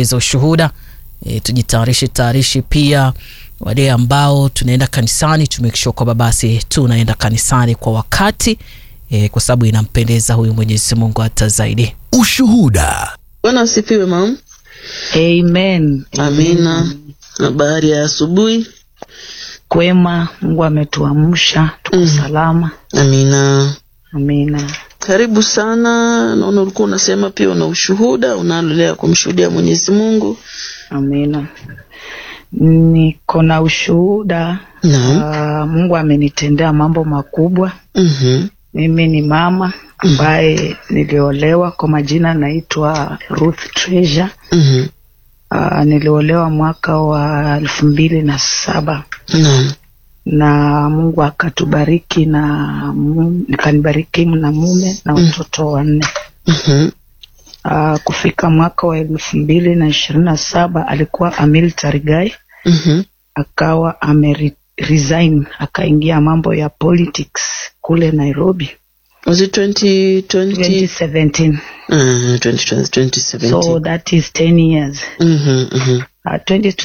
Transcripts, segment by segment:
kusikiliza ushuhuda e, tujitayarishe tayarishi pia wale ambao tunaenda kanisani tumekisha kwamba basi tunaenda kanisani kwa wakati e, kwa sababu inampendeza huyu Mwenyezi Mungu hata zaidi. Ushuhuda. Bwana asifiwe mam. Amen. Amina. Habari ya asubuhi. Kwema, Mungu ametuamsha tuko Mm. salama. Amina. Amina. Karibu sana. Naona ulikuwa unasema pia una ushuhuda unalolea kumshuhudia Mwenyezi Mungu. Amina. Niko na ushuhuda. Naam. Ah, Mungu amenitendea mambo makubwa. Mhm. Mimi ni mama ambaye niliolewa, kwa majina naitwa Ruth Treasure. Mhm. Ah, niliolewa mwaka wa elfu mbili na saba Naam. na Mungu akatubariki na mu- nikanibariki na mume na watoto wanne. Mhm. Uh, kufika mwaka wa elfu mbili na ishirini na saba alikuwa a military guy, Mhm. akawa ame resign akaingia mambo ya politics kule Nairobi Was it 2020? 2017 Uh, 2020 2017. so that is 10 years Mhm. Mhm. uh,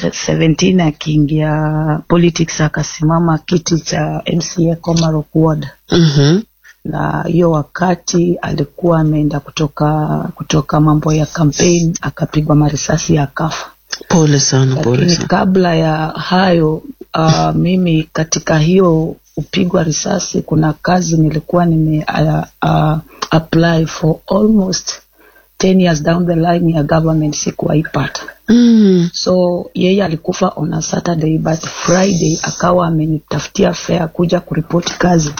2017 akiingia politics akasimama kiti cha MCA Komarok Ward Mhm. na hiyo wakati alikuwa ameenda kutoka kutoka mambo ya campaign akapigwa marisasi akafa Pole sana, pole lakini sana. kabla ya hayo uh, mimi katika hiyo upigwa risasi kuna kazi nilikuwa nime uh, uh, apply for almost 10 years down the line ya government sikuwaipata Mm. so yeye alikufa on a saturday but friday akawa amenitafutia fare kuja kuripoti kazi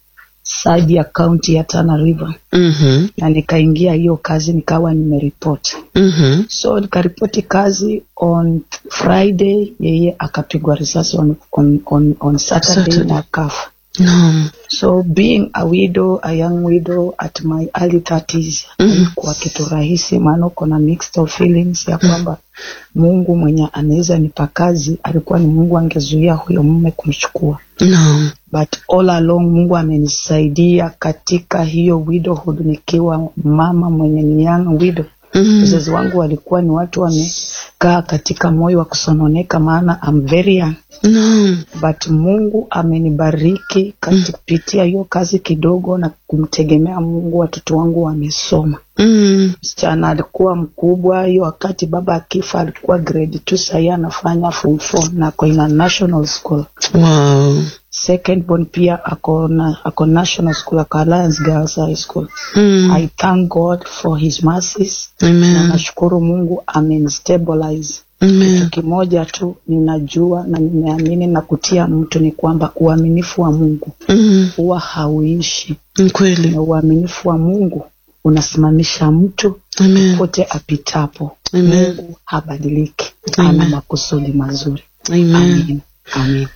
side ya county ya Tana River Mhm. na nikaingia hiyo kazi nikawa nimeripoti Mhm. so nikaripoti kazi on friday yeye akapigwa risasi on, on, on, on saturday, Saturday. na akafa Naam. so being a widow a young widow at my early 30s Mhm. haikuwa kitu rahisi maana uko na mixed of feelings ya kwamba mungu mwenye anaweza nipa kazi alikuwa ni mungu angezuia huyo mume kumchukua Naam. but all along mungu amenisaidia katika hiyo widowhood nikiwa mama mwenye ni young widow Mhm. wazazi wangu walikuwa ni watu wamekaa katika moyo wa kusononeka maana I'm very young Naam. but mungu amenibariki kupitia hiyo kazi kidogo na kumtegemea mungu watoto wangu wamesoma Mm. msichana alikuwa mkubwa hiyo wakati baba akifa alikuwa grade two sahii anafanya form four na ako ina national school Wow. second born pia ako, na, ako national school ako Alliance Girls High School Mm. I thank God for his mercies na Amen. nashukuru Mungu amenstabilize. Amen. Kitu kimoja tu ninajua na nimeamini na kutia mtu ni kwamba uaminifu wa Mungu Mm. huwa hauishi, Ni kweli. na uaminifu wa Mungu unasimamisha mtu Amen. pote apitapo. Amen. Mungu habadiliki, Amen. ana makusudi mazuri. Amen. Amen. Amen.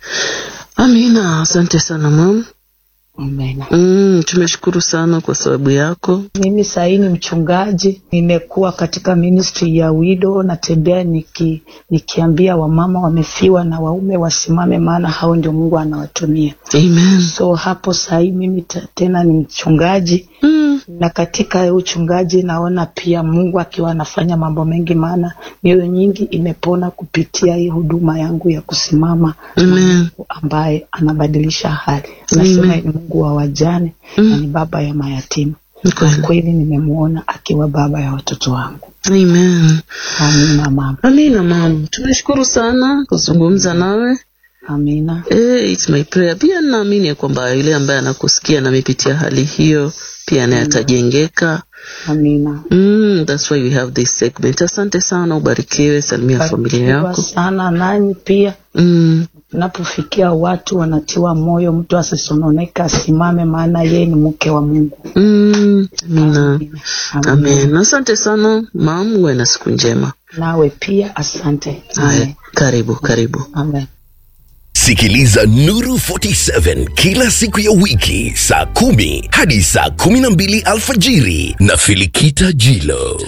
Amina. Asante sana mam. Amen. Mm, tumeshukuru sana kwa sababu yako. Mimi sahii ni mchungaji, nimekuwa katika ministry ya widow, natembea niki, nikiambia wamama wamefiwa na waume wasimame, maana hao ndio Mungu anawatumia. Amen. So hapo sahii mimi ta- tena ni mchungaji Mm. na katika uchungaji naona pia Mungu akiwa anafanya mambo mengi, maana mioyo nyingi imepona kupitia hii huduma yangu ya kusimama na Amen. Mungu ambaye anabadilisha hali. Nasema Amen. ni Mungu wa wajane Mm. na ni baba ya mayatima. Ni Kwa kweli. kweli nimemwona akiwa baba ya watoto wangu. Amen. Amina mama, Amina mam. Tumeshukuru sana kuzungumza nawe. amina. Eh, it's my prayer. Pia naamini ya kwamba yule ambaye anakusikia na amepitia hali hiyo pia naye atajengeka. Amina. Mm, that's why we have this segment. Asante sana, ubarikiwe, salimia familia Barikiwa yako. sana nanyi pia Mm, napofikia watu wanatiwa moyo, mtu asisononeka, asimame, maana yeye ni mke wa Mungu. mm, amina. Amina. Amen. Asante sana mam, uwe na siku njema. Nawe pia asante. Haya, Amen. karibu karibu. Amen. Sikiliza Nuru 47 kila siku ya wiki saa kumi hadi saa kumi na mbili alfajiri na Filikita Jilo.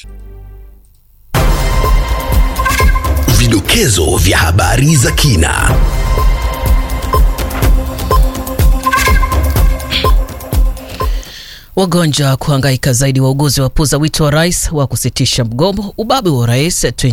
Vidokezo vya habari za kina. Wagonjwa kuhangaika zaidi, wauguzi wapuza wito wa rais wa kusitisha mgomo. Ubabe wa rais